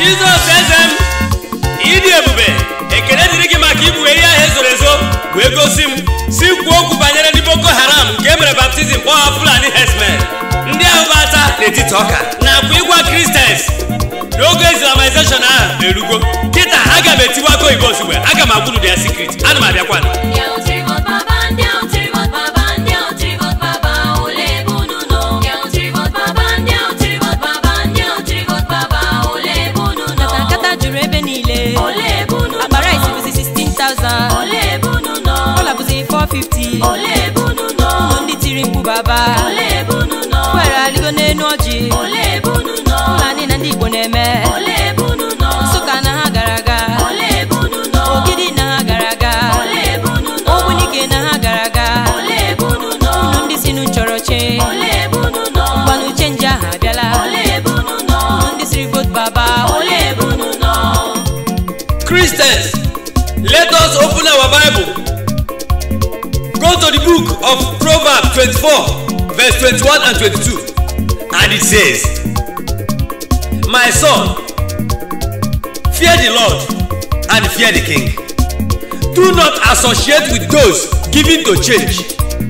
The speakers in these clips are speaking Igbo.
jizọs eze m ịdị ebube ekele dịrị gị maka ibughe ihe ahụ ezoro ezo wee gosi m si kwuo okwu banyere ndị boko haram nke e mere baptizim kpọọ ha fulani herdsmen ndị ahụ bata n'etiti ọka nakwa ịgwa kristians n'oge islamization ahụ erugo kịta aga m etiwa aka oyibo ozugbo aga m agwụrụ ya secret ana m abịakwa Ndị ahụ tiri vote baba, ndị ahụ tiri vote baba, ndị ahụ tiri vote baba, ole ebe unu nọ? Ndị ahụ tiri vote baba, ndị ahụ tiri vote baba, ndị ahụ tiri vote baba, ole ebe unu nọ? nkata juru ebe niile Ole ebe unu nọ? akpa rice bụzi 16,000 Ole ebe unu nọ? ọla bụzi 450 Ole ebe unu nọ? ụmụ ndị tiri mkpu baba Ole ebe unu nọ? kwere aligo n'enu ọjị Ole ebe unu nọ? fulani na ndị igbo na-eme Ole ebe unu nọ? nsụka na ha gara aga Ole ebe unu nọ? ogidi na ha gara aga Ole ebe unu nọ? ogbunike na ha gara aga Ole ebe unu nọ? ụmụ ndị si nu chọrọ che Ole ebe unu nọ? gbanụ chenji ahụ abịala Ole ebe unu nọ? ụmụ ndị siri vote baba Ole ebe unu nọ? Christians, let us open our Bible. Go to the book of Proverbs 24, verse 21 and 22. And it says, My son, fear the Lord and fear the king. Do not associate with those given to change.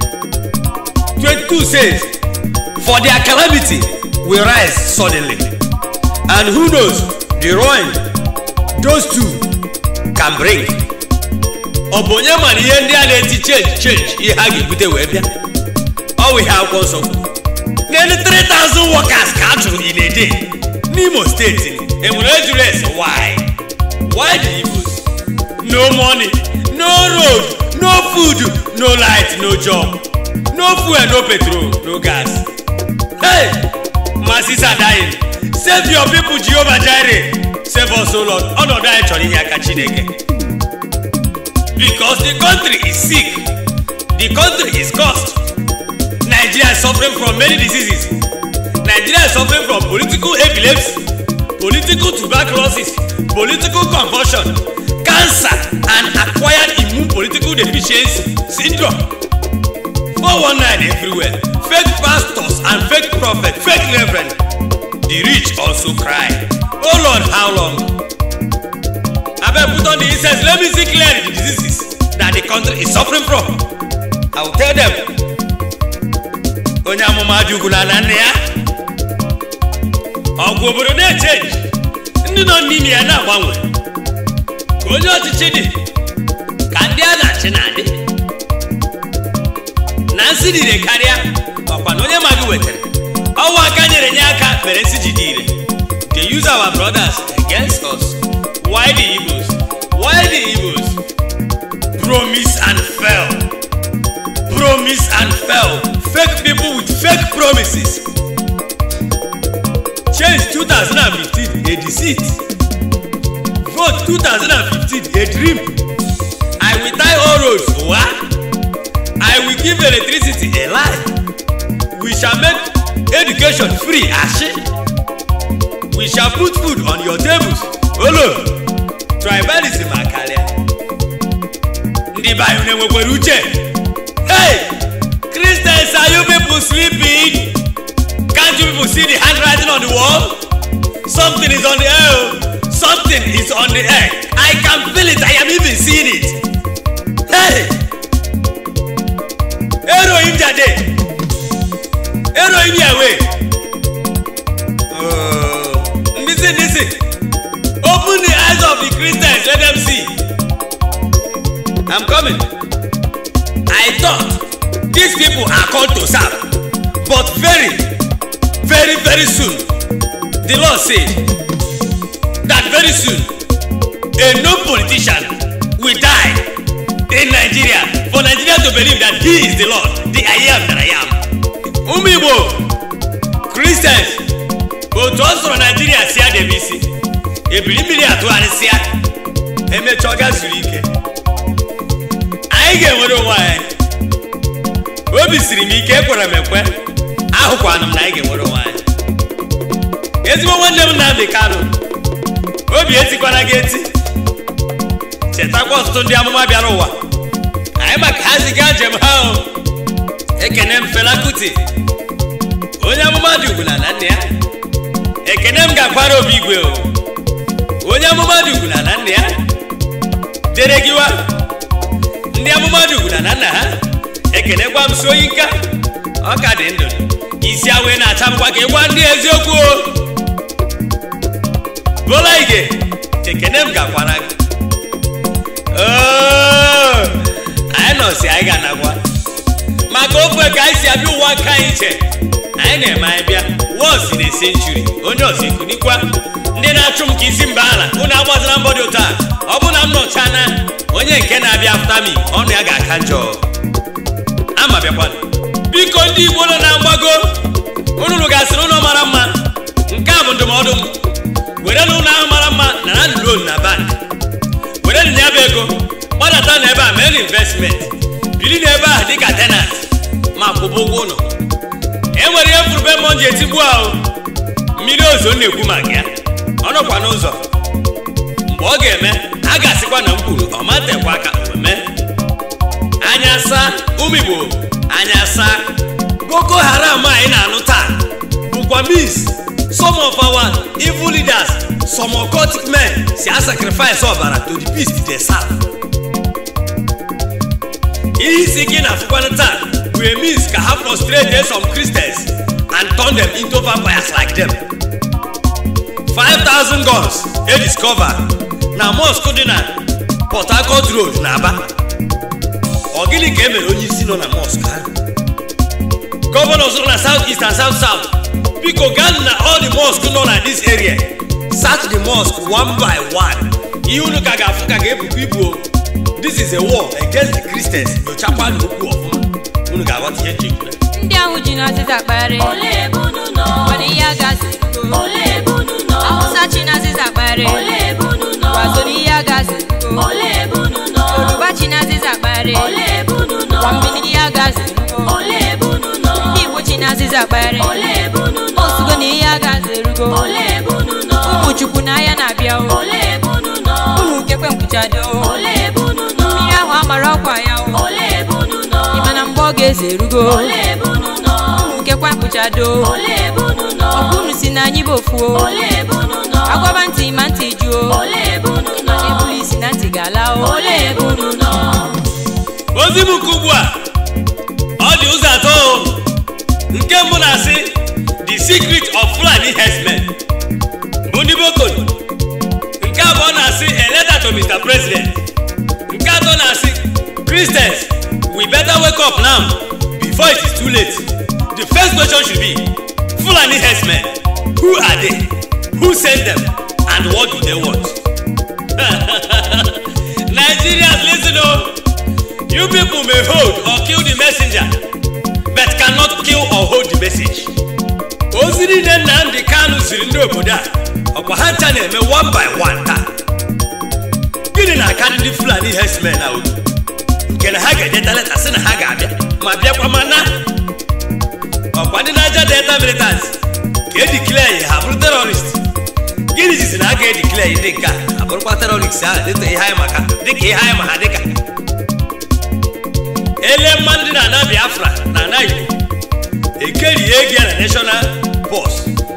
22 says, For their calamity will rise suddenly. And who knows the ruin those two can bring. ọ bụ onye mara ihe ndị a na-eti change change ihe a ga-ebute wee bịa ọ bụ ihe akwụkwọ nsọ n'elu 3000 workers ka a chụrụ in a day n'imo steeti enwere ejuru ese why why the evils no money no road no food no light no job no fuel no petrol no gas hey masses are dying save your people jehovah jireh save us o lord ọnọdụ anyị chọrọ ihe aka chineke because the country is sick the country is cursed nigeria is suffering from many diseases nigeria is suffering from political epilepsy political tuberculosis political convulsion cancer and acquired immune political deficiency syndrome 419 everywhere fake pastors and fake prophets fake reverend the rich also cry oh lord how long abeg put on the incense let me see clearly the diseases that the country is suffering from i will tell them onye amụma dị ugwu na nne ya ọgwụ obodo na-echenji ndị nọ n'ime ya na-agbanwe ka onye ọchịchị dị ka ndị a na-achị na-adị na nsị dị ire karịa ọkwa na onye ma gị wetara ọnwa aka nyere nye aka mere nsị ji dị ire they use our brothers against us why the evils why the evils promise and fail promise and fail fake people with fake promises change 2015 a deceit vote 2015 a dream i will tie all roads wa i will give electricity a lie we shall make education free ashi we shall put food on your tables olo tribalism akarịa ndị be anyị na-enwekwara uche hey christians are you people sleeping can't you people see the handwriting on the wall something is on the air oh. something is on the air i can feel it i am even seeing it hey erohim jade erohim yawe oh. ndisi ndisi open the eyes of the christians let them see i'm coming i thought these people are called to serve but very very very soon the lord said that very soon a known politician will die in nigeria for nigeria to believe that he is the lord the i am that i am ụmụ igbo christians otu ọ sọrọ naijiria si adebe isi ebili mmiri atụgharịsịa emechaa ọ ga zuru ike anyị ga-enwere onwe anyị obi siri m ike ekwere m ekwe ahụkwana m na anyị ga-enwere onwe anyị ezigbo nwanne m nnamdị kanụ obi etikwana gị eti chetakwa ọtụtụ ndị amụma bịara ụwa anyị maka ha ziga njem ha o ekene m fela kuti onye amụma dị ugwu na na nne ya ekene m ga-akwara obi igwe o onye amụma dugwu na na nna ya dere gịwa ndị amụma dugwu na na nna ha ekenekwa m si oyi nka ọ ka dị ndụ isi awee na-achamkwa ka ịgwa ndị eziokwu o bụla ige ekene m gakwara gị Oo, anyị nọsi anyị ga-anagwa maka ofe ka anyị si abịa ụwa nke anyị iche anyị na-eme anyị bịa wọs na senchuri onye ọzọ ikunikwa ndị na-achụ m ka isi mba ala unu agbazila mbọ dị ụtọ a ọ bụ na m nọcha na onye nke na-abịa afta mi ọnụ ya ga-aka njọ ama bịakwa biko ndị igbo nọ na mgbago unu gasịrị ụlọ mara mma nke a bụ ndụmọdụ m were na ụlọ ahụ mara mma na na loan na bank were na ya bụ ego gbadata n'ebe a mee investment biri n'ebe a dịka tenant ma kwụba ụgwọ ụlọ e nwere ihe furube mmụọ ji etigbu ahụ mmiri ozo m na-ekwu maka ya ọ nọkwa n'ụzọ mgbe ọ ga-eme a ga-asịkwa na m kwuru ọ matekwa aka omume anya saa ụmụ igbo anya saa boko haram anyị na-anụ taa bụkwa mis some of our evil leaders some occultic men si a sacrifice ọbara to the beast they serve ihe isi ike na-afụkwanụ taa bụ a means ka ha frustrate some christians and turn them into vampires like them 5000 guns e discover na mosque dị na port harcourt road na aba ọ gịnị ka e mere onye isi nọ na mosque ahụ gọvanọ zụrụ na south east and south south biko gaa na all the mosque nọ na this area search the mosque one by one ihe unu ka ga-afụ ka ga-ebukwa ibu o. this is a war against the christians nyochakwa n'okwu ọfụma unu ga-aghọta ihe nchekwa ndị ahụ ji n'azịza kpagharị Ole bunu nọ? mana ihe agazi Ole bunu nọ? awụsa chi n'azịza kpagharị Ole bunu nọ? wazo n'ihe agazi Ole bunu nọ? yoruba chi n'azịza kpagharị Ole bunu nọ? gwambini ihe agazi Ole bunu nọ? ndị igbo chi n'azịza kpagharị Ole bunu nọ? osugo na ihe agazi erugo Ole bunu nọ? ụmụ chukwu n'ahịa na-abịa o Ole bunu nọ? ụmụ nkekwe nkwuchado o Ole bunu nọ? mmiri ahụ amara ọkwa ya o Ole bunu nọ? ịma na mgbe ọ ga-eze erugo Ole bunu nọ? ụmụ nkekwe nkwuchado o Ole bunu nọ? ọkwa unu si na anyị bụ ofu o Ole bunu nọ? agwaba ntị ma ntị juo Ole bunu nọ? ebulu isi na ntị ga-ala o Ole bunu nọ? ozi m nke ugbu a ọ dị ụzọ atọ o. nke mbụ na-asị the secret of fulani herdsmen bụ ndị bokolo nke abụọ na-asị a letter to mr president nke atọ na-asị christians we better wake up now before it is too late the first question should be fulani herdsmen who are they who sent them and what do they want nigerians listen o. You people may hold or kill the messenger, but cannot kill or hold the message. Ozi niile Nnamdi Kanu ziri ndị obodo a, ọkwa ha ncha na-eme one by one taa. Gịnị na-akarị ndị Fulani herdsmen a otu? Nke na ha ga-edeta leta sị na ha ga-abịa, ma bịakwa ma na. Ọkwa ndị Niger Delta militants ka edeclare ya ha bụrụ terrorist. Gịnị jizi na a ga-edeclare ndị nke a ha bụrụkwa terrorist ahụ dịka ihe anyị maka dịka ihe anyị ma ha dịka. ele mmadụ dị na ana biafra na ana igbo ekerighị ego ya na national bọs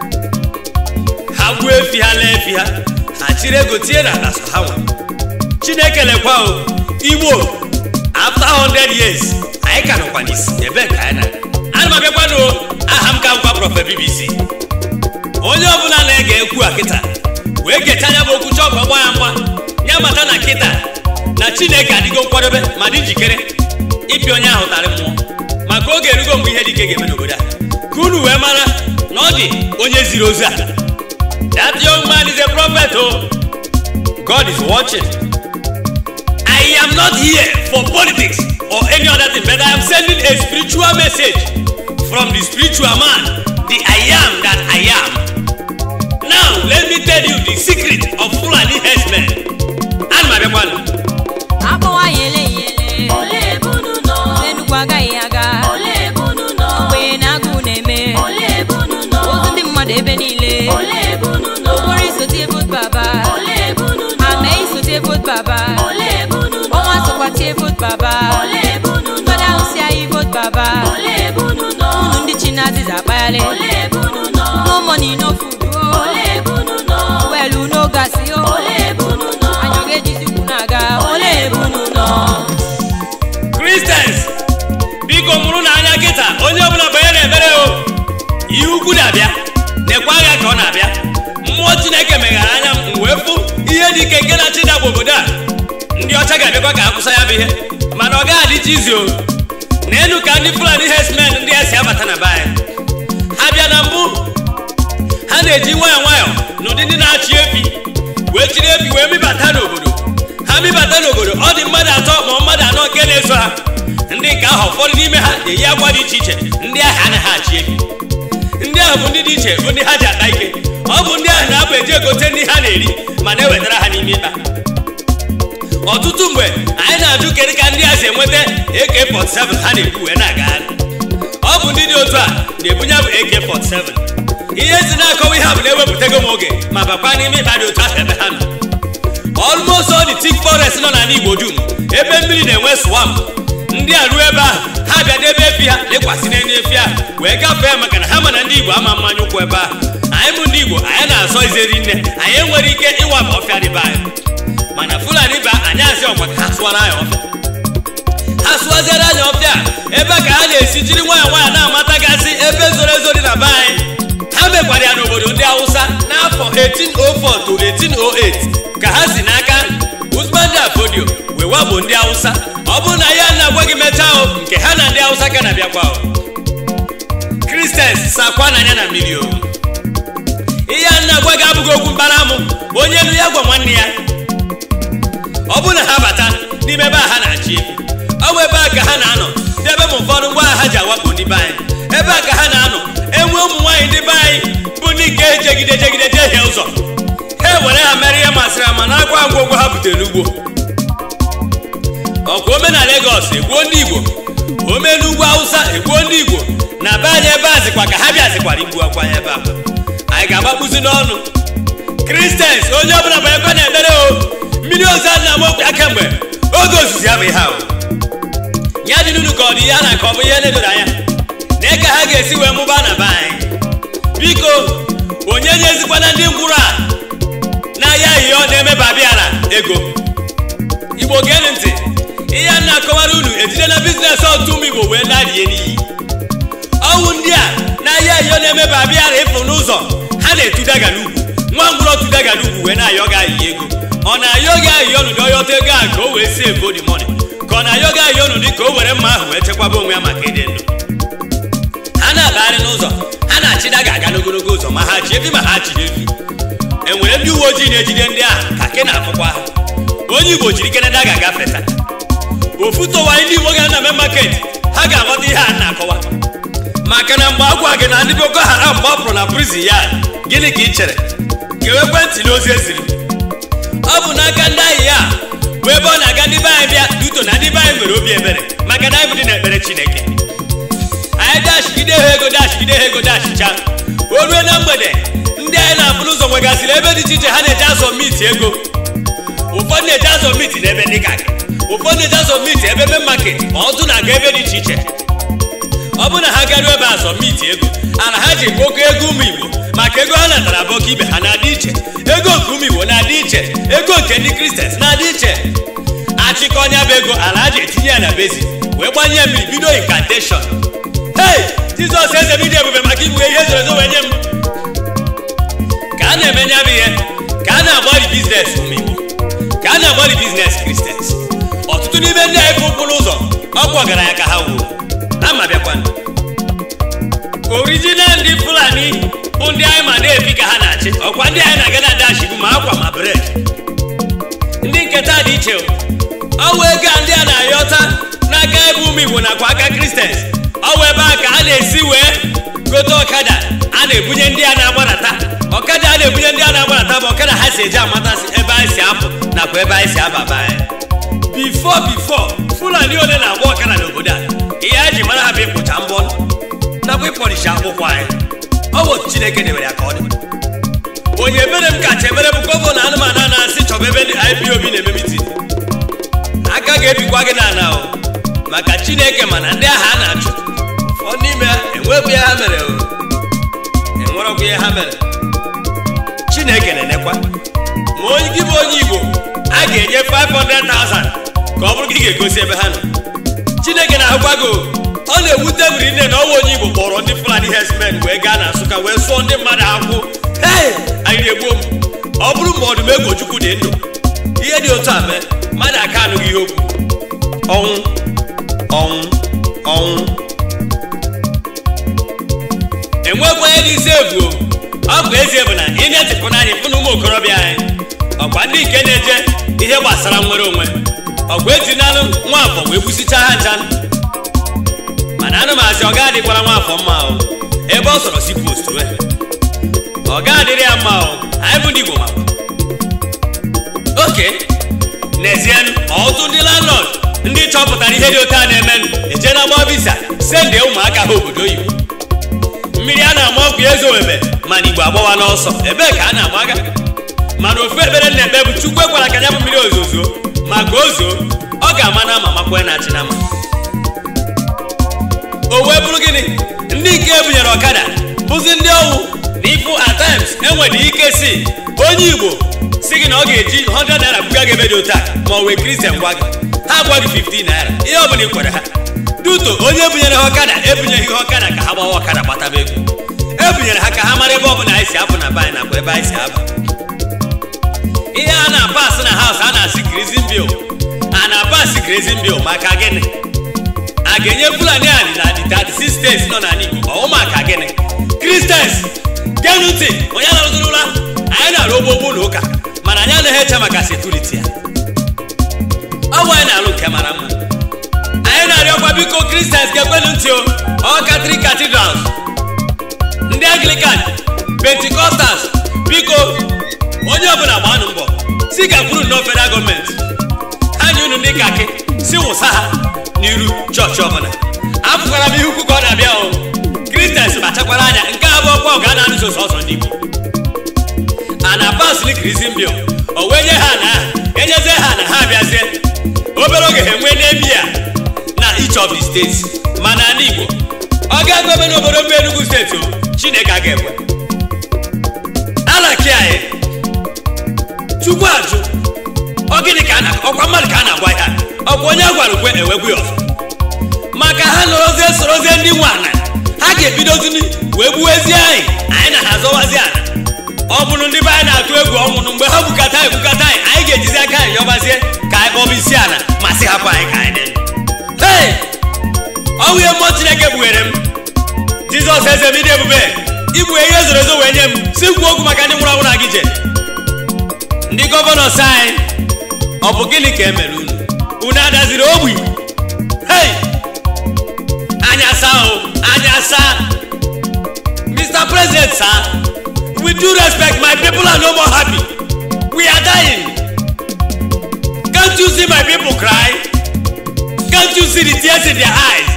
ha gbuo efi ha lee efi ha ha chiri ego tinye na ala so ha nwe chineke lekwa o igbo after 100 years anyị ka nọkwa n'isi ebe ka anyị na ana m abịakwanụ aha m ka nkwa prọfe bbc onye ọbụla na-ege ekwu a kịta wee gechaa anya bụ okwu chọọ ka ọ gba ya mgba ya mata na kịta na chineke adịgo nkwadobe ma dị njikere ịpịa onye ahụ tarị mmụọ maka oge erugo mgbe ihe dị ike ga-eme n'obodo a ka unu wee mara na ọ dị onye ziri ozi a that young man is a prophet o god is watching i am not here for politics or any other thing but i am sending a spiritual message from the spiritual man the i am that i am now let me tell you the secret of fulani herdsmen ana m abịakwanụ akpọwa ya ele ya ele Ole bunu nọ? enugwu agaghị aga Ole bunu nọ? ogbenye na agụụ na-eme Ole bunu nọ? ozu ndị mmadụ ebe niile Ole bunu nọ? okporo isotie vote baba Ole bunu nọ? ama isotie vote baba Ole bunu nọ? ọnwa sokwatie vote baba Ole bunu nọ? mmadụ ahụ si anyị vote baba Ole bunu nọ? unu ndị chi na-azịza akpagharị Ole bunu nọ? no money no food o Ole bunu nọ? well no gas o Ole na-emere o ihe ukwu na-abịa nekwa agha ka ọ na-abịa mmụọ chineke meghara anya m wee fụ ihe dị ike nke na-achịda bụ obodo a ndị ọcha ga-abịakwa ka akwụsa ya bụ ihe mana ọ gaghị adịcha izi o n'elu ka ndị fulani herdsmen ndị a si abata na be anyị ha bịa na mbụ ha na-eji nwayọọ nwayọọ n'ụdị ndị na-achị efi wee chiri efi wee mịbata n'obodo ha mịbata n'obodo ọ dị mmadụ atọ ma mmadụ anọ nke na-eso ha ndị nke ahụ ụfọdụ n'ime ha na-eyi akwa dị iche iche ndị ahụ anaghị achị efi ndị ahụ bụ ndị dị iche bụ ndị ha ji ata ike ọ bụ ndị ahụ na-abụ eji egote ndị ha na-eri ma na-ewetara ha n'ime ịkpa ọtụtụ mgbe anyị na-ajụ kedu ka ndị a si enweta AK47 ha na-ebu wee na-agagharị ọ bụ ndị dị otu a na-ebunye bụ AK47 ihe si na-akọwa ihe a bụ na-ewepụtago m oge ma bakwa n'ime ịkpa dị otu ahụ ebe ha nọ almost all the thick forest nọ n'ala Igbo dum ebe mmiri na-enwe swamp ndị a ruo ebe ahụ ha bịa debe efi ha lekwasị n'elu efi ahụ wee gafee maka na ha ma na ndị Igbo ama mmanya ụkwụ ebe ahụ anyị bụ ndị Igbo anyị na-asọ izeri nne anyị enwere ike ịwaba ọfịa dịbe anyị mana Fulani ba anyị asị ọkwa ka ha sụwara anyị ọfịa ha sụwaziere anyị ọfịa ebe ka ha na-esi jiri nwayọọ nwayọọ na-amatagasị ebe zoro ezo dị na be anyị ha mekwara ya n'obodo ndị Hausa n'afọ 1804 to 1808 ka ha si n'aka Usman Dan Fodio wee wabụ ndị Hausa ọ bụrụ na ya na-agwa gị mechaa o nke ha na ndị Hausa ka na-abịakwa o Christians sakwa n'anya na mmiri o ihe a na-agwa gị abụghị okwu mkparamụ onye elu ya gwa nwanne ya ọ bụrụ na ha bata n'ime ebe a ha na-achị efi ọ bụ ebe a ka ha na-anọ debe m ụfọdụ ngwa agha ha ji awakpo ndị be anyị ebe a ka ha na-anọ enwe ụmụ nwaanyị ndị be anyị bụ ndị nke jegide jegide jehie ụzọ ha ewere ha mere ihe masịrị ha ma na-akwa ngwongwo ha butere n'ugbo ọkwa ome na Legọs egbuo ndị Igbo ome n'ugwu Hausa egbuo ndị Igbo na be anyị ebe a zikwa ka ha bịazikwara igbu akwa ya ebe akwa anyị ga-agbakpuzi n'ọnụ Christians onye ọbụla bụ ekwe na-ekpere o mmiri ozi a na-amokwu ya kemgbe oge ozizi ya bụ ihe ahụ ya dị n'unu ka ọ dị ihe a na-akọ bụ ihe na-edoro anya na ka ha ga-esi wee mụbaa na be anyị biko onye nyezikwana ndị ngwụrụ a n'ahịa ihe ọ na-emeba bịara ego igbo geenụ ntị ihe a na-akọwara unu ejide na biznes ọtụ ụmụ igbo wee na-adịye n'iyi ọnwụ ndị a n'ahịa ihe ọ na-emeba bịara ịfụ n'ụzọ ha na-etudaga n'ugwu nwa ngwụrọ tudaga n'ugwu wee na-ayọ gị ayị ego ọ na-ayọ gị ayị ọnụdị ọyọta ego a ka o wee si ego dị mọni ka ọ na-ayọ gị ayị ọnụdị ka o were mma ahụ wee chekwaba onwe ya maka ịdị ndụ ha na-agagharị n'ụzọ ha na-achịda ga-aga n'ogologo ụzọ ma ha chi efi ma ha chiri efi enwere ndị uwe ojii na-ejide ndị ahụ ka ke na-afụkwa ha onye igbo jiri keneda ga-agafe taa ofu tọwanyị ndị igbo ga na me market ha ga-aghọta ihe a na-akọwa maka na mgbe agwa gị na ndị boko haram gbapụrụ na prison ya gịnị ka ị chere kewe ekwentị na ozi eziri ọ bụ n'aka ndị ahịa ya bụ ebe ọ na-aga ndị be anyị bịa duto na ndị be anyị nwere obi ebere maka na anyị bụ ndị na-ekpere chineke anyị dashigide ha ego dashigide ha ego dashicha o rue na mgbede ndị anyị na-afụ n'ụzọ nwegasịrị ebe dị iche iche ha na-eje azọ miti ego ụfọdụ na-eje azọ miti n'ebe ndị ka gị ụfọdụ na-eje azọ miti ebe me market ma ọtụ na-aga ebe dị iche iche ọ bụ na ha garuo ebe azọ miti ego ala ha ji kpoko ego ụmụ igbo maka ego ha natara bụ ọka ibe ha na-adị iche ego nke ụmụ igbo na-adị iche ego nke ndị kristians na-adị iche achịkọ ọnya bụ ego ala ha ji etinye ya na bezi wee gbanye mmiri bido inkanteshọn hei jizọs eze m ịdị ebube maka igbu ihe zoro ezo wee nye m ka a na-eme nya bụ ihe ka a na-agbari biznes ụmụ igbo ka a na-agbari biznes kristians ọtụtụ n'ime ndị anyị bụ ụkwụrụ ụzọ ọkwa ọgaranya ka ha wuo ama bịakwanụ orijinal ndị fulani bụ ndị anyị ma na-ebi ka ha na-achị ọkwa ndị anyị na-aga na dashi bụ ma akwa ma bred ndị nketa dị iche ọwụ ego a ndị a na-ayọta n'aka ebe ụmụ igbo nakwa aka kristians ọwụ ebe a ka a na-esi wee gote ọkada a na-ebunye ndị a na-agbanata ọkada a na-ebunye ndị a na-agbanata bụ ọkada ha si eji amatasị ebe anyị si apụ nakwa ebe anyị si ababa anyị bifo bifo fulani ole na-agba ọkada n'obodo a ihe anyị ji mara ha bụ ịkpụcha mbọ nakwa ịpọlishi akwụkwọ anyị ọ bụ otu chineke debere ya ka ọ dị onye mere m kacha emere bụ gọvanọ anụmanụ a na-asị chọba ebe ndị ipob na-eme mitin aka ga-ebikwa gị n'ala o maka chineke mana ndị agha a na-achụ ụfọdụ n'ime ha enwebụ ihe ha mere o enwerọkwa ihe ha mere chineke na-enekwa ma onye gị bụ onye igbo a ga-enye 500,000 ka ọ bụrụ gị ga-egosi ebe ha nọ chineke na-ahụkwa gị o ọ na-ewute m rinne na ọnwa onye igbo kpọrọ ndị fulani herdsmen wee gaa na nsụka wee sụọ ndị mmadụ akwụ hei anyị egbuo m ọ bụrụ ma ọdụm egochukwu dị ndụ ihe dị otu a mee mmadụ aka anụghị ihe okwu ọnwụ ọnwụ ọnwụ enwekwenye n'isi egwu ọ bụ ezie bụ na ị na-etipụ n'anya fụ na ụmụ okorobịa anyị ọkwa ndị nke na-eje ihe gbasara nwere onwe ọgwụ etinalụ nwa afọ wee kwụsịchaa ha ncha mana anụ m asị ọ ga-adịkwara nwa afọ mma o ebe ọ sọrọ si post wee ọ ga-adịrị ya mma o anyị bụ ndị igbo makwa oke n'ezie ọtụtụ ndị landlord ndị chọpụtara ihe dị otu a na-emenụ eje na gba visa sendie ụmụaka ha obodo oyibo mmiri a na-ama ọkụ ya ezowebe mana igbo agbawa n'ọsọ ebee ka a na-agbaga mana ofu ekpere na-ekpe bụ chukwu ekwara ka ya bụ mmiri ozuzo ma ka o zoo ọ ga-ama na ama makwe na achị na ama o wee bụrụ gịnị ndị nke ebunyere ọkada bụzi ndị ọwụ na ifu at times enwere ike si onye igbo si gị na ọ ga-eji 100 naira buga gị ebe dị otu a ma ọ wee kristian gwa gị ha gwa gị 15 naira ihe ọ bụla ị kwere ha duto onye bunyere ha ọkada ebunyeghị ha ọkada ka ha gbawa ọkada gbataba ego ebunyere ha ka ha mara ebe ọ bụla anyị si apụ na be anyị nakwa ebe anyị si aba ihe a na-apasị na haus a na-asị grizin bil a na-apasị grizin bil maka gịnị a ga-enye fulani anyị na the 36 states nọ n'ala igbo ọwụ maka gịnị kristians genu ntị onye na-arụziri ụra anyị na-arụ ogbogbo na ụka mana anyị anaghị eche maka sekuriti ya ọ bụ anyị na-alụ nke mara mma anyị na-arịọkwa biko kristians ga-ekwenu ntị o ọ katrik cathedrals ndị anglican pentikostals biko onye ọbụla gbanụ mbọ si gakwuru nnọọ federal gọọmenti ha nye unu ndị kaki si wụsa ha n'iru chọọchị ọbụla afụkwara m ihe ukwu ka ọ na-abịa o kristians kpachakwara anya nke abụọ kwa ọ ga na-anụso sọsọ ndị igbo a na pasli krizin bil o wee nye ha na enyezie ha na ha abịazie obere oge ha enwee n'ebi ya na each of the states mana ndị igbo ọ ga-ekwe ebe n'obodo mbe enugu steeti o chineke a ga-ekwe alaki anyị chukwu ajụ ọ gịnị ka a na ọkwa mmadụ ka a na-agwa ya ọkwa onye a gwara ukwe ewegwu ya ọzọ maka ha nọrọzie sorozie ndị nwe ana ha ga-ebidozi wee gbuwezie anyị anyị na ha azọwazi ana ọ bụrụ ndị be anyị na-atụ egwu ọnwụnụ mgbe ha bukata anyị bukata anyị anyị ga-ejizi aka anyị yọbazie ka anyị kpọba isi ala ma sị hapụ anyị ka anyị dị ndụ hei ọ bụ ihe mmụọ chineke kpughere m jizọs eze m ịdị ebube igbughe ihe zoro ezo wee nye m si kwuo okwu maka ndị nwụrụ anwụ na gị je ndị gọvanọs anyị ọ bụ gịnị ka e mere unu unu adaziri ogbi hei anya saa o anya saa mr president sir with due respect my people are no more happy we are dying can't you see my people cry can't you see the tears in their eyes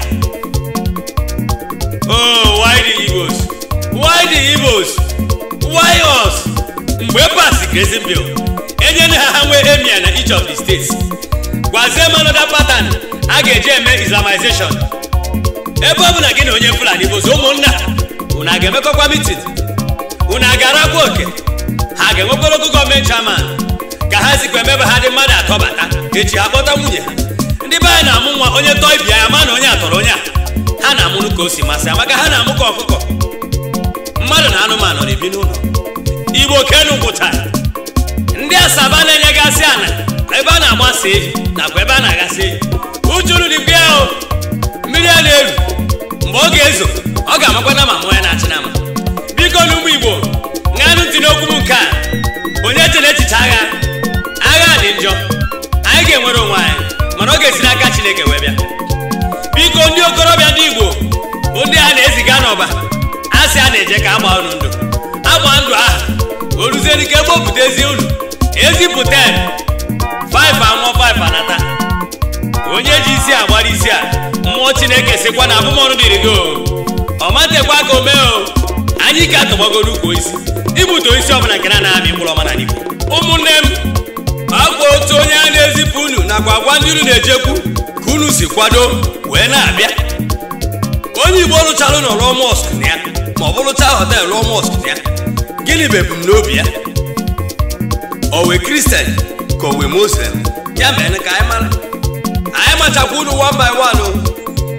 oh why the igbos why the igbos why us mgbe pasi grazing bill enyere ha ha nwee emia na each of the states gwazie m another pattern a ga-eji eme islamization ebe ọ bụ na gị na onye fulani bụzi ụmụnna unu a ga-emekọkwa mitin unu a ga-arakwa oke ha ga-enwekwara ogo gọọmenti chairman ka ha zikwa emebe ha dị mmadụ atọ bata echi ha kpọta nwunye ha ndị be anyị na-amụ nwa onye tọọ ibi ya ma na onye atọrọ onye a ha na-amụrụ ka o si masị amaka ha na-amụ ka ọkụkọ mmadụ na anụmanụ na-ebi n'ụlọ igbo kenu gwụchara ndị asaba na-enyegasị ana ebe a na-agbasa ehi nakwa ebe a na-agasị ehi ujuru dịkwa ya o mmiri a na-eru mgbe ọ ga-ezo ọ ga-amakwa na ma mụ ya na-achị na ama biko na ụmụ igbo ṅanụ ntị n'okwu m nke a onye chere echiche agha agha dị njọ anyị ga-enwere onwe anyị mana ọ ga-esi n'aka chineke wee bịa biko ndị okorobịa ndị igbo bụ ndị a na-eziga n'ọba a sị a na-eje ka agba unu ndụ agba ndụ ahụ o ruzie n'ike gbopụta ezi unu ezipụta 5 anwụọ 5 anata onye ji isi agbara isi a mmụọ chineke sịkwa na abụmọnụ dịrị gị o ọ matekwa ka o mee o anyị ka atọgbagoro ukwu isi ibute isi ọbụla nke na na-amị mkpụrụ ọma na igbo ụmụnne m akwa otu onye a na-ezipụ unu nakwa agwa ndị unu na-ejekwu ka unu si kwado wee na-abịa onye igbo rụchara ụlọ rụọ mọsk na ya ma ọ bụ rụchaa họtel rụọ mọsk na ya gịnị bụ ebumnobi ya o wee kristian ka o wee muslim ya mere ka anyị mara anyị machakwa unu one by one o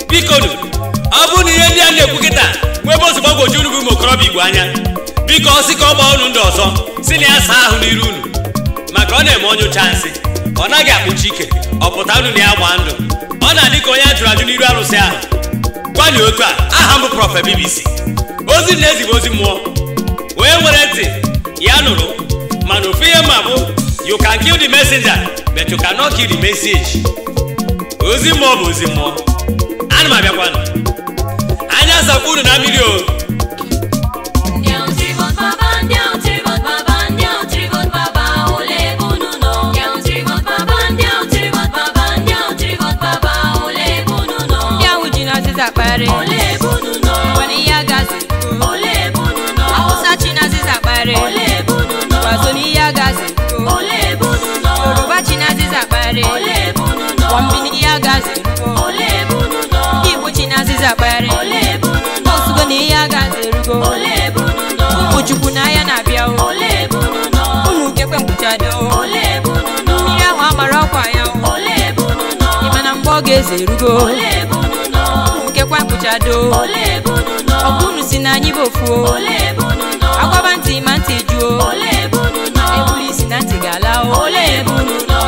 bikonu ọ bụrụ na ihe ndị a na-ekwu kịta nwebe ozi gbagwoju unu bụ ụmụ okorobịa igbo anya biko ọ sị ka ọ gbaa unu ndị ọzọ si na ya saa ahụ n'iru unu maka ọ na-eme onye ụcha nsị ọ naghị akpụchi ike ọ pụta unu na ya gbaa ndụ ọ na-adị ka onye a jụrụ ajụ n'iru arụsị ahụ gwani otu a aha m bụ prọfe bbc ozi na-ezigbo ozi mmụọ onye nwere ntị ya nụrụ mana ofu ihe ma bụ you can kill the messenger but you cannot kill the message ozi mmụọ bụ ozi mmụọ ana m abịakwanụ anya asakwa unu na mmiri o Ndị ahụ tiri vote baba, ndị ahụ tiri vote baba, ndị ahụ tiri vote baba, ole ebe unu nọ? Ndị ahụ tiri vote baba, ndị ahụ tiri vote baba, ndị ahụ tiri vote baba, ole ebe unu nọ? ndị ahụ ji n'azịza kpagharị Ole ebe unu nọ? nwere ihe agazi Ole ebe unu nọ? awụsa chi n'azịza kpagharị Ole ebe unu nọ? gwazo n'ihe agazi Ole ebe unu nọ? yoruba chi n'azịza kpagharị Ole ebe unu nọ? gwọmbi n'ihe agazi Ole ebe unu nọ? igbo chi n'azịza kpagharị Ole ebe unu nọ? osugo na ihe agazi erugo Ole ebe unu nọ? ụmụ chukwu n'anya na-abịa o Ole ebe unu nọ? unu kekwe mkpuchado Ole ebe unu nọ? mmiri ahụ amara ọkwa ya o Ole ebe unu nọ? ịma na mgbe ọ ga-eze erugo Ole ebe unu nọ? unu kekwe mkpuchado Ole ebe unu nọ? ọgụ unu si na anyị bụ ofu o Ole ebe unu nọ? agbaba ntị ma ntị juo Ole ebe unu nọ? ebuli isi na ntị ga-ala o Ole ebe unu nọ?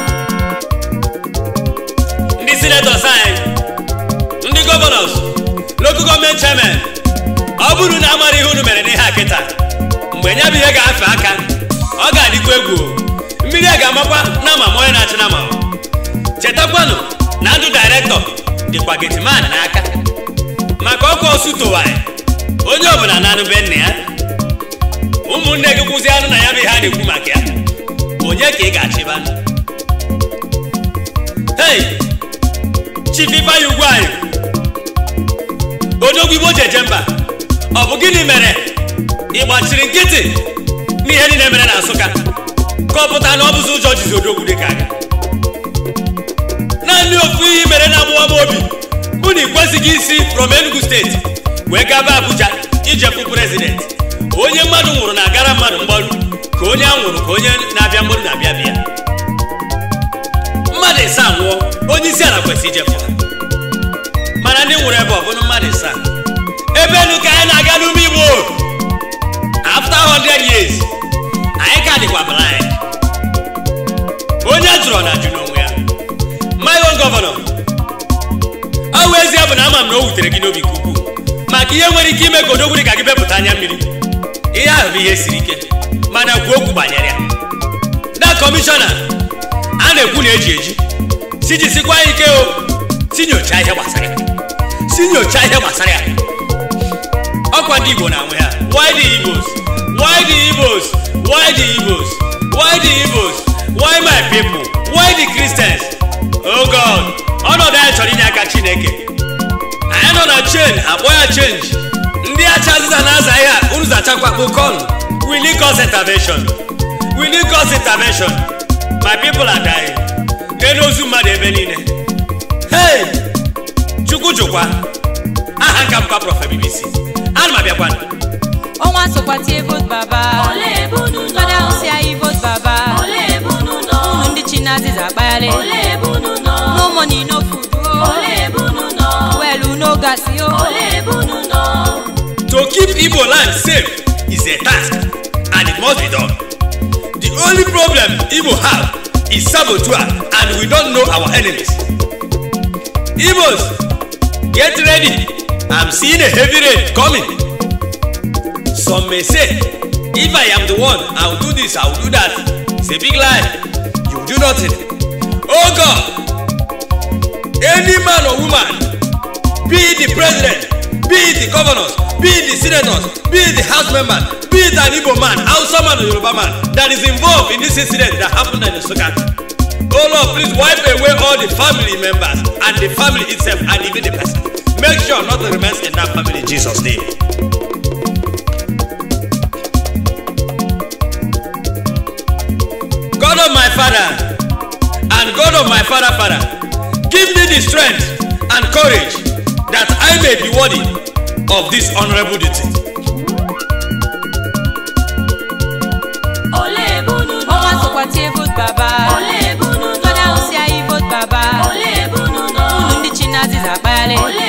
ndị senatọs anyị ndị gọvanọs lokal gọọmenti chairman ọ bụrụ na amara ihe unu mere n'ihe a kịta mgbe nya bụ ihe ga-afe aka ọ ga-adịkwa egwu o. mmiri a ga-amakwa na ama ma onye na-achị na ama chetakwanụ na ndụ dairektọ dịkwa getiman n'aka maka ọkụ ọsụ towanyị onye ọbụla na-anụbe nna ya ụmụnne gị kwụzi anụ na ya bụ ihe a na-ekwu maka ya onye ka ị ga-achịba hei chief ifeanyi ugwu anyị odogwu igbo jeje mba ọ bụ gịnị mere ị gbachiri nkịtị n'ihe niile mere na nsụka ka ọ pụta na ọ bụzi ụjọ jizi odogwu dị ka aga naanị ofu ihe mere na amụwa m obi bụ na ị kwesịghị isi from enugu steeti wee gaba abuja ijefu prezident onye mmadụ nwụrụ na-agara mmadụ mgbaru ka onye a nwụrụ ka onye na-abịa mgbaru na-abịa bịa mmadụ ịsa nwụọ onye isi ala kwesịrị ijefu ha mana ndị nwụrụ ebe ọ bụrụ mmadụ ịsa ebe enu ka anyị na-aga n'ume igbo after 100 years anyị ka dịkwa blind onye jụrụ na ajụ n'onwe ya my own governor ọ bụ ezie bụ na ama m na o wutere gị n'obi nke ukwuu maka ihe nwere ike ime ka odogwu dị ka gị bepụta anya mmiri ihe ahụ bụ ihe siri ike mana kwuo okwu banyere ya na kọmishọna a na-ekwu na eji eji si jisikwa ike o si nyochaa ihe gbasara ya si nyochaa ihe gbasara ya ọkwa ndị igbo na nwe ha why the igbos why the igbos why the igbos why the igbos why my people why the christians oh god ọnọdụ anyị chọrọ inye aka chineke anyị nọ na chen akpọ ya chenji ndị acha azịza na-aza ihe a unu zachakwa kpokọnụ we need cause intervention we need cause intervention my people are dying n'elu ozu mmadụ ebe niile hey chukwu jụkwa aha nka bụkwa prọfe bbc ana m abịakwana ọnwa sokwa tie vote baba Ole ebe unu nọ? fada ahụ si anyị vote baba Ole ebe unu nọ? unu ndị chi n'azịza kpagharị Ole ebe unu nọ? no money no food Ole ebe unu nọ? well no gas o Ole ebe unu nọ? to keep igbo land safe is a task and it must be done the only problem igbo have is saboteur and we don't know our enemies igbos get ready i'm seeing a heavy rain coming some may say if i am the one i will do this i will do that it's a big lie you will do nothing oh god any man or woman be it the president be it the governors be it the senators be it the house members be it an igbo man hausa man or yoruba man that is involved in this incident that happened in nsukka oh lord please wipe away all the family members and the family itself and even the person make sure nothing remains in that family in jesus name. God of my father and God of my father father give me the strength and courage that I may be worthy of this honorable duty. Ole ebe unu nọ? ọnwa sokwa tie vote baba Ole ebe unu nọ? fada ahụ si anyị vote baba Ole ebe unu nọ? unu ndị chi n'azịza kpagharị Ole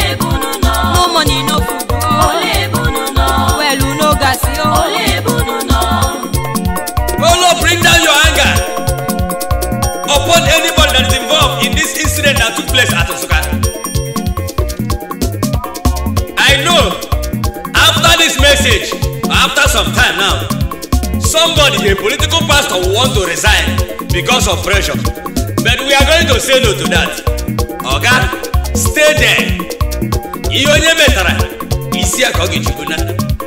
upon anybody that is involved in this incident that took place at Nsukka. I know after this message, after some time now, somebody, a political pastor, will want to resign because of pressure. But we are going to say no to that. Oga, stay there. Ihe onye metara, isi ya ka ọ ga-eji buna.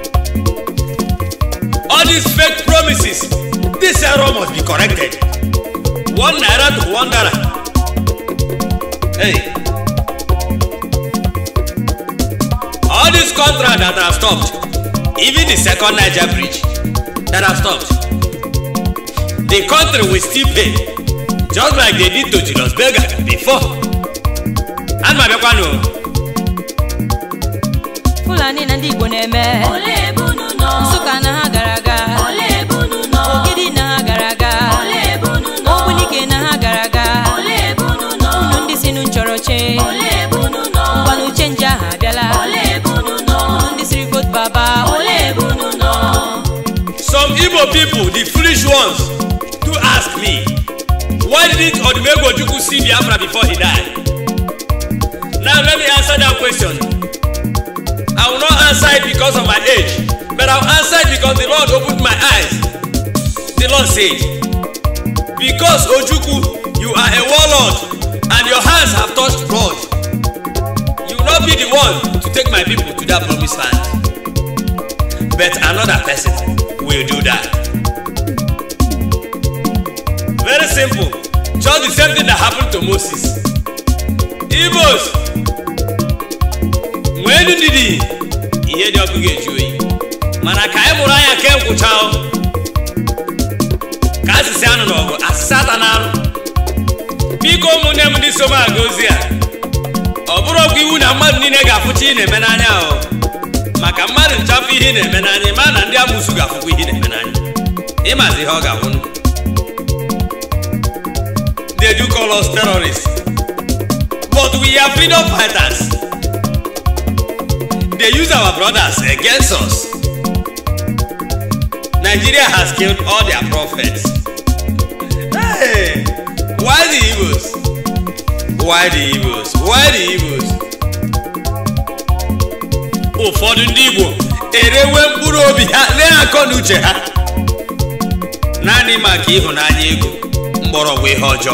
All these fake promises, this error must be corrected. One naira to one dollar. Hey. All these contracts that have stopped, even the second Niger bridge that have stopped, the country will still pay, just like they did to Julius Berger before. And my Bekwano, fulani na ndị igbo na-eme Ole ebe unu nọ? nsụka na ha gara aga Ole ebe unu nọ? ogidi na ha gara aga Ole ebe unu nọ? ogbunike na ha gara aga Ole ebe unu nọ? unu ndị si nu nchọrọche Ole ebe unu nọ? ngwanụ uche nje ahụ abịala Ole ebe unu nọ? unu ndị siri vote baba Ole ebe unu nọ? some Igbo people, the foolish ones, do ask me, why didn't Odumegwu Ojukwu see Biafra before he died? Now let me answer that question. I will not answer it because of my age, but I'll answer it because the Lord opened my eyes. The Lord said, Because Ojukwu, you are a warlord and your hands have touched blood, you will not be the one to take my people to that promised land. But another person will do that. Very simple. Just the same thing that happened to Moses. Igbos nwee ndidi ihe dị ọkụ ga-eju oyi mana ka anyị mụrụ anya ke nkwụcha o. ka asịsị anụ n'ọgụ asịsị ata na anụ biko ụmụnne m ndị so m aga ozi a ọ bụrụ ọgwụ iwu na mmadụ niile ga-afụcha ihe ị na-eme n'anya o maka mmadụ nchafụ ihe ị na-eme n'anya ma na ndị amụsụ ga-afụkwa ihe ị na-eme n'anya ịmazi ihe ọ ga-awụ they do call us terrorists but we are freedom fighters they use our brothers against us nigeria has killed all their prophets hey why the Igbos why the Igbos why the Igbos ụfọdụ ndị igbo erewe mkpụrụ obi ha lee akọ na uche ha naanị maka ịhụnanya ego mgbọrọgwụ ihe ọjọọ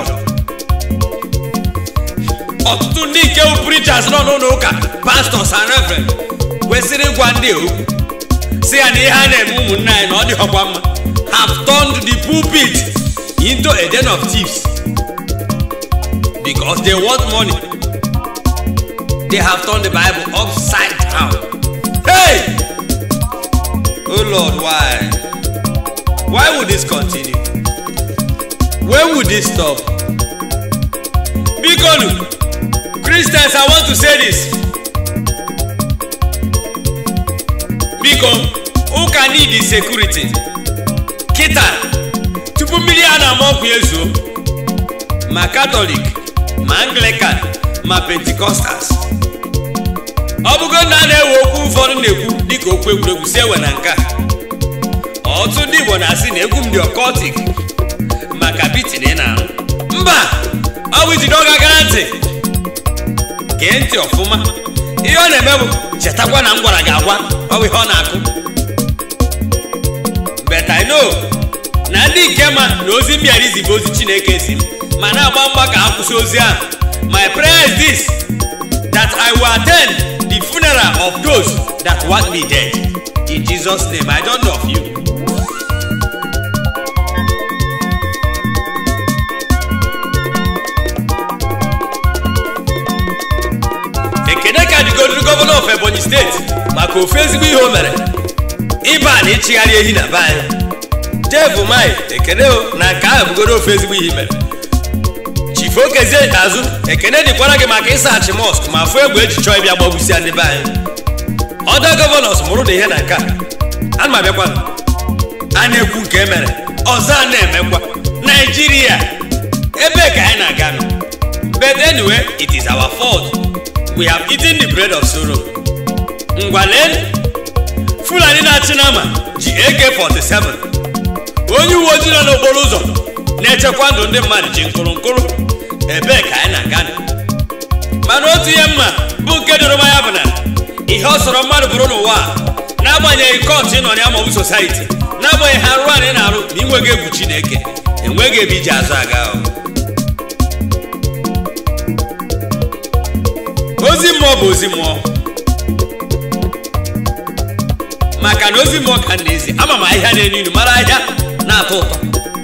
ọtụtụ ndị nke bụ preachers nọ n'ụlọ ụka pastors and reverend kwesịrị ịgwa ndị a okwu si ya na ihe a na-eme ụmụnne anyị na ọ dịghọkwa mma have turned the pulpit into a den of thieves because they want money they have turned the bible upside down hey oh lord why why would this continue when would this stop bikonu christians i want to say this biko ụka need security kịta tupu mmiri a na-ama ọkụ ezuo ma katọlik ma anglican ma pentikọstals ọ bụgo na a na-ewe okwu ụfọdụ na-ekwu dịka okwu egwuregwu si ewe na nke a ọtụtụ ndị igbo na-asị na egwu m dị ọkọtik maka bitin ị na-arụ mba ọ bụ iji n'oge gara ntị gee ntị ọfụma ihe ọ na-eme bụ chetakwa na m gwara gị agwa ọ bụ ihe ọ na-akụ but I know na ndị nke ma na ozi mbịara izi bụ ozi chineke si m ma na-agba mgba ka ha kwụsị ozi ahụ my prayer is this that I will attend the funeral of those that want me dead in Jesus name I don't know of you ekene ka dịgodiri gọvanọ of ebonyi steeti maka ofu ezigbo ihe o mere ịba na ịchịgharị ehi na be anyị jeff mai ekene o na nke ahụ bụgoro ofu ezigbo ihe i mere chifu okezie azụ ekene dịkwara gị maka ịsaghachi mọsk ma fụ egbe eji chọọ ịbịa gbagbusia ndị be anyị ọda gọvanọs mụrụ na ihe na nke a ana m abịakwa a na-ekwu nke e mere ọzọ a na-emekwa naijiria ebe ka anyị na-aga nọ but anyway it is our fault we have eaten the bread of sorrow ngwa lee fulani na-achị n'ama ji ak-47 onye uwe ojii nọ n'okporo ụzọ na-echekwa ndụ ndị mmadụ ji nkụrụ nkụrụ ebee ka anyị na-aga mana otu ihe mma bụ nke doro m anya bụ na ihe ọ sọrọ mmadụ bụrụ n'ụwa a, n'agbanyeghị kọtụ ị nọ ya maọbụ sosaiti n'agbanyeghị arụ a na ị na-arụ ma ị nweghị egwu chineke enweghị ebe iji azụ aga o. ozi mmụọ bụ ozi mmụọ maka na ozi mmụọ ka m na-ezi ama m ahịhịa na-enu inu mara ahịa na-atọ ụtọ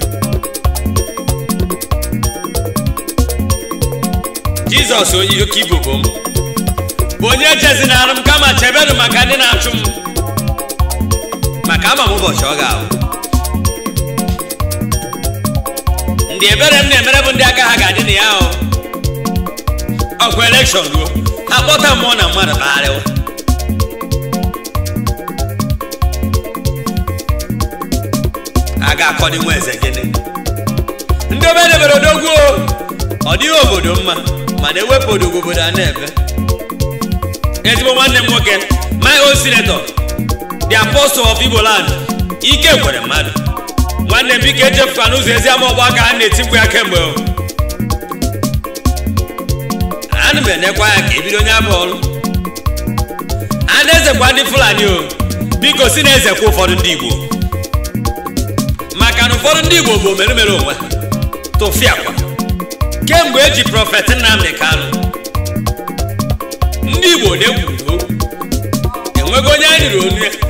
jizọs onye oke ibu bụ m bụ onye chezinara m kama chebenụ maka ndị na-achụ m maka ama m ụbọchị ọ ga-abụ ndị ebere m na-emere bụ ndị aka ha ga-adị na ya ahụ ọkụ elekshọn ruo ha kpọta mmụọ na mmadụ kpagharịwa a ga-akọdị nwa eze gịnị ndị obe debere odogwu o, ọ dịghị obodo mma mana ewepụ odogwu obodo a na-ebe ezigbo nwanne m nwoke my own senator the apostle of igbo land ike kwere mmadụ nwanne m biko echefuka n'ụzọ ezi ama ọgba aka a na-etikwu ya kemgbe o ana m enekwa ya ka ebido onye abụ ọrụ a na-ezekwa ndị fulani o biko si na-ezekwa ụfọdụ ndị igbo maka na ụfọdụ ndị igbo bụ omeremere onwe ha tụfiakwa kemgbe eji prọfet nnamdị kanụ ndị igbo na-ekwuru okwu enwego onye anyị riri onu ya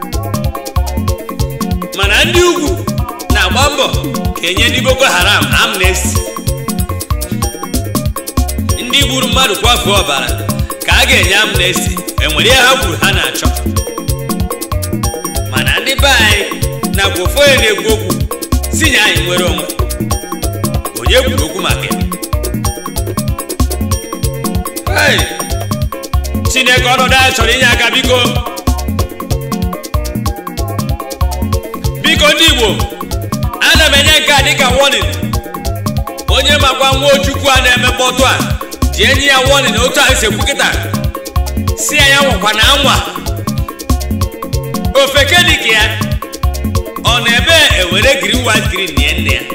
mana ndị ugwu na-agba mbọ ka enye ndị boko haram amnesty ndị gburu mmadụ kwafuo ọbara ka a ga-enye amnesty enwere ihe ha kwuru ha na-achọ mana ndị be anyị nakwa ofu onye na-ekwu okwu si nye anyị nwere onwe onye kwuru okwu maka ya Hey! chineke ọnọdụ anyị chọrọ inye aka biko biko ndị igbo ana m enye nke a dịka warning onye makwa nwa ojukwu a na-eme mkpọtụ a ji enyi ya warning otu anyị si ekwu kịta si ya ya nwakwa na anwa ofeke dịka ya ọ na-ebe ewere green white green nie nne ya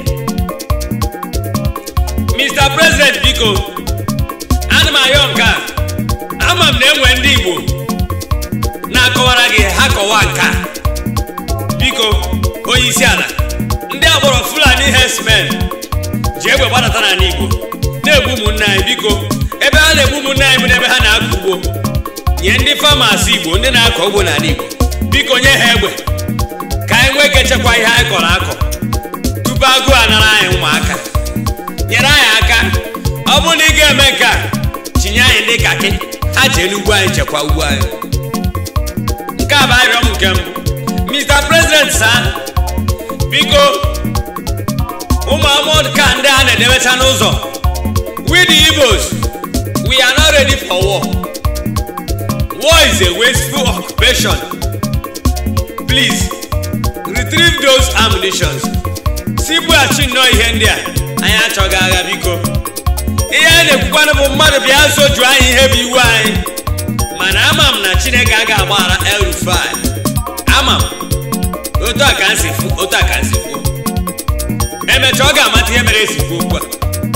mr president biko ana m ayọ nke a ama m na enwe ndị igbo na-akọwara gị ha kọwa nke a biko onye isi ala ndị agbọrọ fulani herdsmen ji egbe gbadata n'ala igbo na-egbu ụmụnne anyị biko ebe ha na-egbu ụmụnne anyị bụ n'ebe ha na-akọ ugbo nye ndị famas igbo ndị na-akọ ugbo n'ala igbo biko nye ha egbe ka anyị nwee ike chekwa ihe anyị kọrọ akọ tupu agụụ anara anyị ụmụaka nyere anyị aka ọ bụrụ na ị ga-eme nke a tinye anyị ndị kakị ha jee n'ugbo anyị chekwa ugbo anyị nke a bụ arịrịọ m nke mbụ mr president sa biko ụmụ amod ka ndị a na-edebecha n'ụzọ we the igbos we are not ready for war war is a wasteful occupation please retrieve those ammunitions si bughachi nnọọ ihe ndị a anyị achọghị agha biko ihe anyị na-ekwukwanụ bụ mmadụ bịa soju anyị ihe bụ iwu anyị mana ama m na chineke a ga-agbaghara el rufai ama m otu a ka m si fụ otu a ka m si kwuo emechaa ọ ga-amata ihe mere esi kwuo okwu a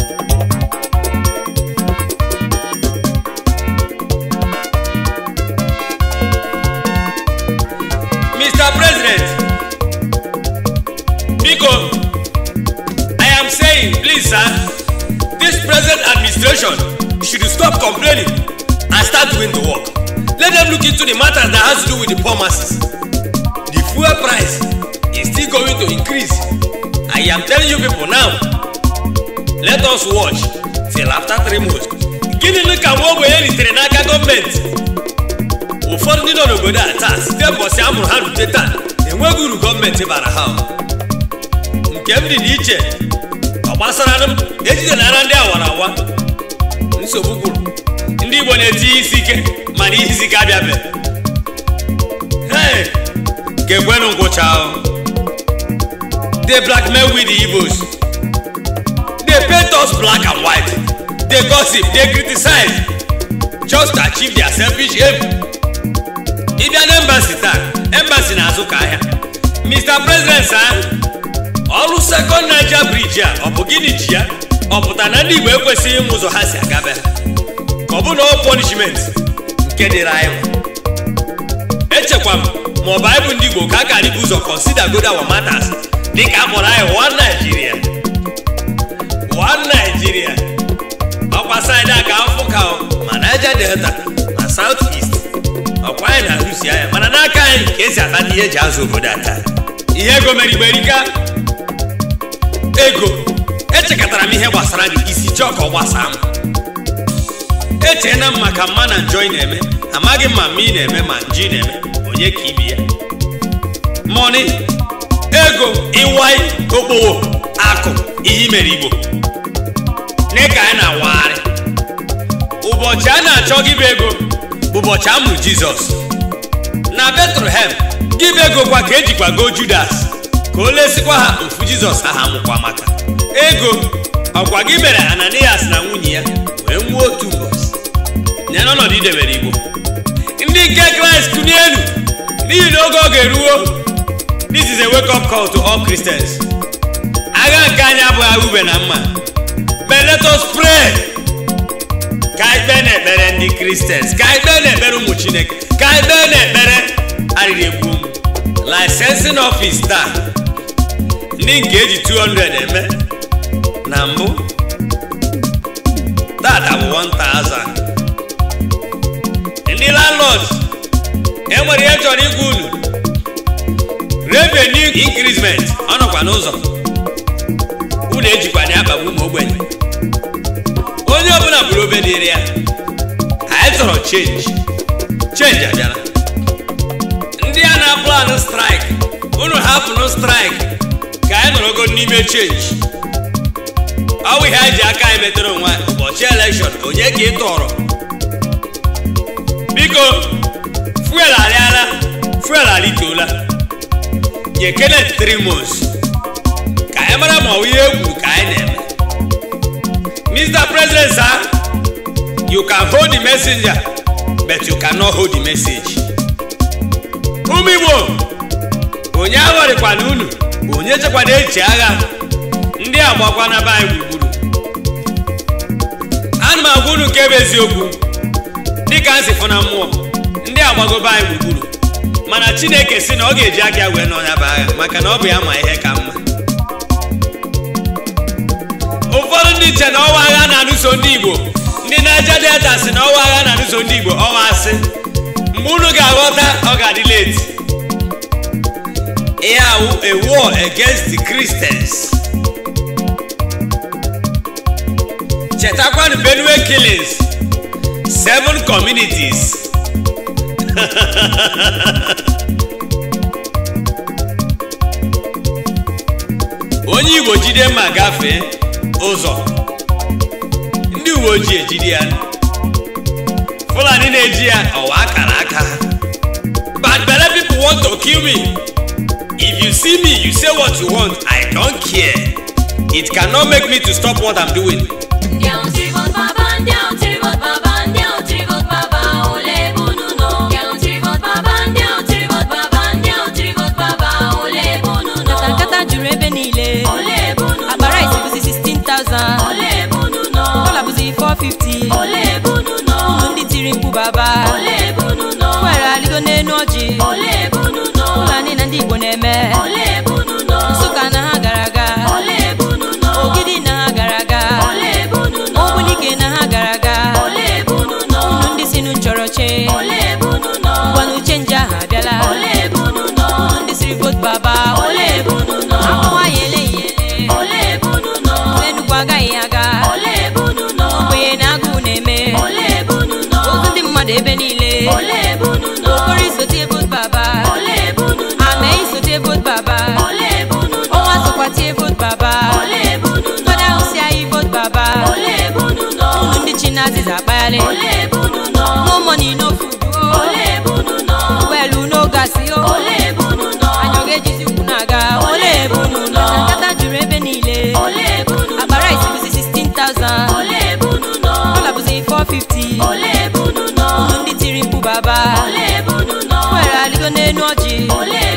mr president biko i am saying please sir this present administration should stop complaining and start doing the work let them look into the matters that has to do with the poor masses the fuel price is still going to increase i am telling you people now let us watch till after three months gịnị ka nwa ogbenye ritere n'aka gọọmenti ụfọdụ ndị nọ n'obodo a taa site mbọsị a mụrụ ha rute taa enweghị uru gọọmenti bara ha nke m dị n'iche ọ gbasara m ejidenara ndị awara awa nsogbu gwụrụ ndị igbo na-eti ihe isi ike mana ihe isi ike abịabe hey ga-ekwenụ ngwụcha they blackmail with the igbos they paint us black and white they gossip they criticize just to achieve their selfish aim ịbịa na embassy taa embassy na-azụ ka ahịa mr president sa ọrụ sekọnd naija briji a ọ bụ gịnị ji ya ọ pụta na ndị igbo ekwesịghị ịmụ ụzọ ha si agabe ka ọ bụ na ọ punishment nke dịrị anyị nwa. echekwa m ma ọ bụ anyị bụ ndị igbo ka a gara ibu ụzọ consider good our matters dịka a kpọrọ anyị one Nigeria one Nigeria ọkwa saịdị a ka afụ ka ma Niger Delta ma South East ọkwa anyị na-arụsi anya mana n'aka anyị ka esi akpata ihe eji azụ obodo aka ihe ego mere igbe erika ego echekọtara m ihe gbasara gị isi chọọ ka ọ gbasaa m echeela m maka mma na njọ ị na-eme amaghị m ma mma ị na-eme ma njọ ị na-eme onye ka ibi ya mọni ego ịwai okpowo akụ ihe i mere igbo n'ịka anyị na-awagharị ụbọchị a na-achọ gị bụ ego bụ ụbọchị a mụrụ jizọs na betlehem gị bụ ego kwa ka ejikwa goo judas ka o lesikwa ha ofu jizọs aha mụkwa maka ego ọkwa gị mere ananias na nwunye ya wee nwuo otu ụbọchị nye n'ọnọdụ idebere igbo ndị nke kraịst tụnye elu n'ihi na oge ọ ga-eruo this is a wake up call to all christians agha nke anyị abụghị agha ube na mma but let us pray ka anyị kpee n'ekpere ndị kristians ka anyị kpee n'ekpere ụmụ chineke ka anyị kpee n'ekpere arịrị egwu ụmụ licensing office taa ndị nke eji 200 eme na mbụ tata bụ 1000 ndị landlord enwere ihe chọrọ igwa unu revenue increment ọ nọkwa n'ụzọ unu ejikwana ya akpagbu ụmụ ogbenye onye ọbụla bụrụ obe dịrị ya anyị chọrọ change change abịala ndị a na-aplanụ strike unu hapụnụ strike ka anyị nọrọgo n'ime change ọ bụ ihe anyị ji aka anyị metere onwe anyị ụbọchị elekshọn onye ka ị tọrọ biko fuel arịala fuel arịtoola nye Kenneth Trimos ka anyị mara ma ọ bụ ihe egwu ka anyị na-eme Mr. President sir you can hold the messenger but you cannot hold the message ụmụ Igbo onye aghọrịkwana unu onye chekwana echi agha ndị agbakwana be anyị gburugburu ana m agwa unu nke bụ eziokwu dịka m si fụ na mmụọ ndị agbago be anyị gburugburu mana chineke si na ọ ga-eji aka ya wee n'ọnya bụ agha maka na ọ bụ ya ma ihe ka mma ụfọdụ ndị nche na ọwa agha na-alụso ndị igbo ndị Niger Delta si na ọwa agha na-alụso ndị igbo ọwa asị mgbe unu ga-aghọta ọ ga-adị late ihe awụ a war against the Christians chetakwanụ Benue killings seven communities onye igbo jide mma gafee ụzọ ndị uwe ojii ejide ya fulani na-eji ya ọwa akara aka but belle people want to kill me if you see me you say what you want i don't care it cannot make me to stop what i'm doing Ndị ahụ tiri vote baba, ndị ahụ tiri vote baba, ndị ahụ tiri vote baba, ole bụ unu nọ? Ndị ahụ tiri vote baba, ndị ahụ tiri vote baba, ndị ahụ tiri vote baba, ole bụ unu nọ? nkata nkata juru ebe niile Ole bụ unu nọ? akpa rice bụzi 16,000 Ole bụ unu nọ? dọla bụzi 450 Ole bụ unu nọ? ụmụ ndị tiri mkpu baba Ole bụ unu nọ? kwere aligo n'enu ọjị Ole bụ unu nọ? fulani na ndị igbo na-eme Ole bụ unu nọ? nsụka na ha gara aga Ole bụ unu nọ? ogidi na ha gara aga Ole bụ unu nọ? ogbunike na ha gara aga Ole bụ unu nọ? unu ndị si nu nchọrọ che Ole bụ unu nọ? ngwanụ chenji ahụ abịala Ole bụ unu nọ? unu ndị siri vote baba Ole bụ unu nọ? akwụkwọ ya eleghị ele Ole bụ unu nọ? enugwu agaghị aga Ole bụ unu nọ? ogbenye na agụụ na-eme Ole bụ unu nọ? ozu ndị mmadụ ebe niile Ole bụ unu nọ? okoro isote vote baba Ole bụ unu nọ? ame isote vote baba Ole bụ unu nọ? ọnwa sokwatie vote baba Ole bụ unu nọ? ụfọdụ ahụ si anyị vote baba Ole bụ unu nọ? unu ndị chi na-azịza akpaghalị Ole bụ unu nọ? no money no food o Ole bụ unu nọ? welu no gasi o Ole bụ unu nọ? anyị ọ ga-ejizi ụkwụ na-aga Ole bụ unu nọ? nkata juru ebe niile Ole bụ unu nọ? akpa rice bụzi 16,000 Ole bụ unu nọ? dọla bụzi 450 Ole bụ unu nọ? unu ndị tiri mkpu baba Ole bụ unu nọ? kwere aligo n'enu ọjị Ole